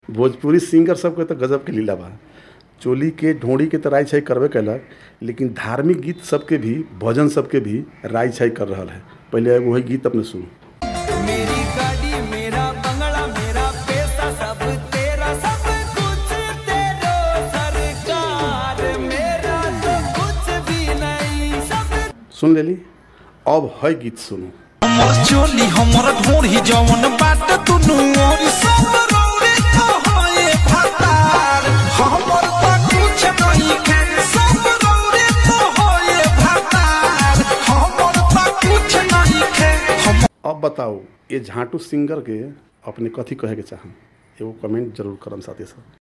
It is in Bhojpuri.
भोजपुरी सिंगर सबके तो गजब के लीला बा चोली के ढोड़ी के तो राय छाई करबे कैलक लेकिन धार्मिक गीत सबके भी भजन सबके भी राय छाई कर रहल है पहले एगो वही गीत अपने सुनो मेरी गाड़ी मेरा बंगला मेरा पैसा सब तेरा सब कुछ तेरो सरकार मेरा तो कुछ भी नहीं सब सुन लेली अब है गीत सुनो हमर चोली हमर ढोरी जवन बाट दुनु ओर सब रौरे तो होए फतार हमर तो कुछ नहीं खे सब रौरे तो होए फतार हमर तो कुछ नहीं खे हम अब बताओ ये झांटू सिंगर के अपने कथी कहे के चाहम एगो कमेंट जरूर करम साथी सब